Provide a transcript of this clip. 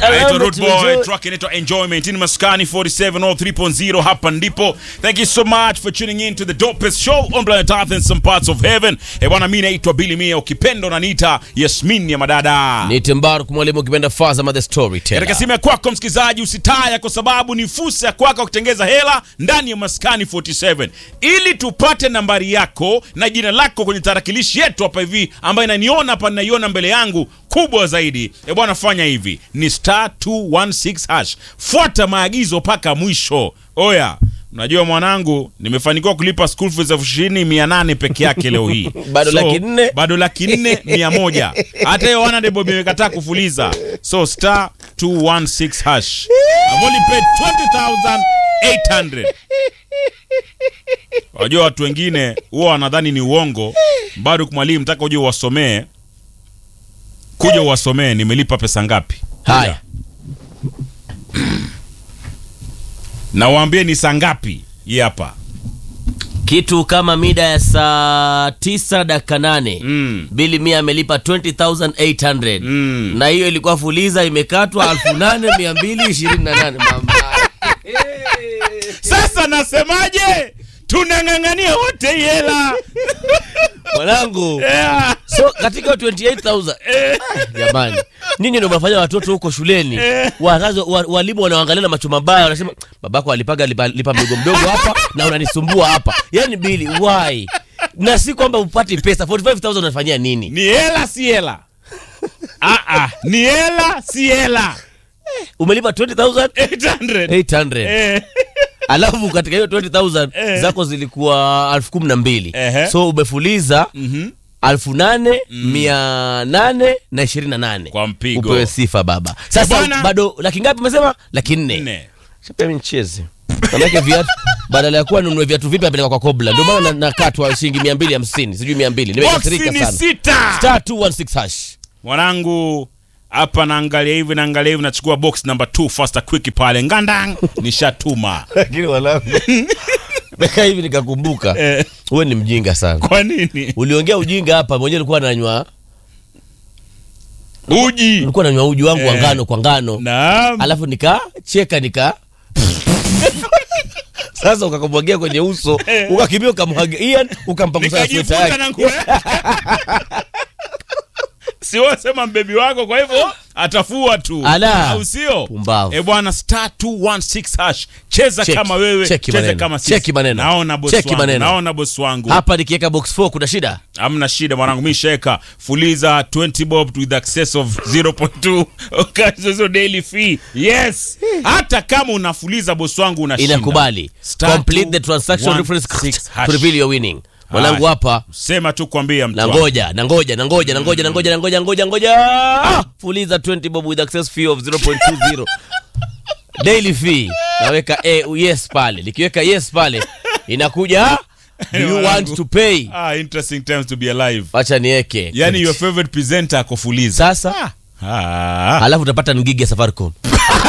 Anaitwa Root Boy, track inaitwa Enjoyment in Maskani 47 or 3.0 hapa ndipo. Thank you so much for tuning in to the dopest show on planet Earth and some parts of heaven. Eh, bwana mimi naitwa Billy Mia ukipenda unaniita Yasmin ya madada. Ni Tembaruk mwalimu ukipenda Fazama the Katika storyteller. simu ya kwako msikilizaji, usitaya kwa sababu ni fursa ya kwako kutengeza hela ndani ya Maskani 47 ili tupate nambari yako na jina lako kwenye tarakilishi yetu hapa hivi, ambayo inaniona hapa, ninaiona mbele yangu kubwa zaidi. E bwana, fanya hivi, ni star 216 hash, fuata maagizo mpaka mwisho. Oya, Unajua mwanangu, nimefanikiwa kulipa school fees elfu ishirini mia nane peke yake leo hii Bado laki nne? bado laki nne mia moja hata hiyo wana debo imekataa kufuliza so star 216 hash I've only paid 20800 wajua watu wengine huwa wanadhani ni uongo bado mwalimu mtaka uje uwasomee kuja uwasomee nimelipa pesa ngapi Haya. na waambie ni saa ngapi hii hapa Kitu kama mida ya saa tisa dakika nane Mm. Bili Mia amelipa 20800 Mm. na hiyo ilikuwa fuliza imekatwa 8228 mama. sasa nasemaje tunang'ang'ania wote hii hela Mwanangu. yeah. So katika hiyo 28000 jamani, ninyi ndio mnafanya watoto huko shuleni, wazazi wa, walimu wanaangalia na macho mabaya, wanasema babako alipaga lipa, lipa mdogo mdogo hapa na unanisumbua hapa. Yani Bili, why? Na si kwamba upati pesa 45000 unafanyia nini? ni hela si hela ah, ah. ni hela si hela Umelipa 20800 800 eh. alafu katika hiyo 20000 Eh. zako zilikuwa elfu kumi na mbili Ehe. so umefuliza Mhm. elfu nane mia nane na ishirini na nane Kwa mpigo. upewe sifa baba sasa bwana. bado laki ngapi umesema laki nne Nne. Shapea mimi nicheze manake viatu badala ya kuwa nunue viatu vipi apeleka kwa kobla ndio maana na- nakatwa shilingi mia mbili hamsini sijui mia mbili Boksi nimekasirika ni sana sita star 216 hash mwanangu hapa naangalia hivi naangalia hivi nachukua box number 2 faster quick pale ngandang nishatuma lakini wanangu Mekaa hivi nikakumbuka Eh. wewe ni mjinga sana kwa nini uliongea ujinga hapa mwenyewe ulikuwa nanywa uji ulikuwa nanywa uji wangu wa Eh. ngano kwa ngano naam alafu nikacheka nika sasa ukakumwagia kwenye uso ukakimbia ukamwagia Ian ukampangusa sweta nikajifuta yake na nguo siwasema mbebi wako kwa hivyo atafua tu Ala. au sio Pumbavu. e bwana star 216 hash cheza Cheki, kama wewe cheki cheza maneno, kama sisi cheki maneno, naona boss cheki wangu maneno. naona boss wangu hapa nikiweka box 4 kuna shida hamna shida mwanangu mi sheka fuliza 20 bob with access of 0.2 okazo daily fee yes hata kama unafuliza boss wangu unashinda inakubali Star complete the two, transaction one, reference six, hash. to reveal your winning mwanangu Haya. hapa sema tu kwambia mtu na wangu. ngoja na ngoja na ngoja na ngoja na ngoja na ngoja ngoja ngoja Ah! fuliza 20 bob with access fee of 0.20 daily fee naweka eh, yes pale nikiweka yes pale inakuja do you want Mwanangu. to pay ah, interesting times to be alive acha niweke yani your favorite presenter akofuliza sasa ah. alafu utapata ngigi ya safaricom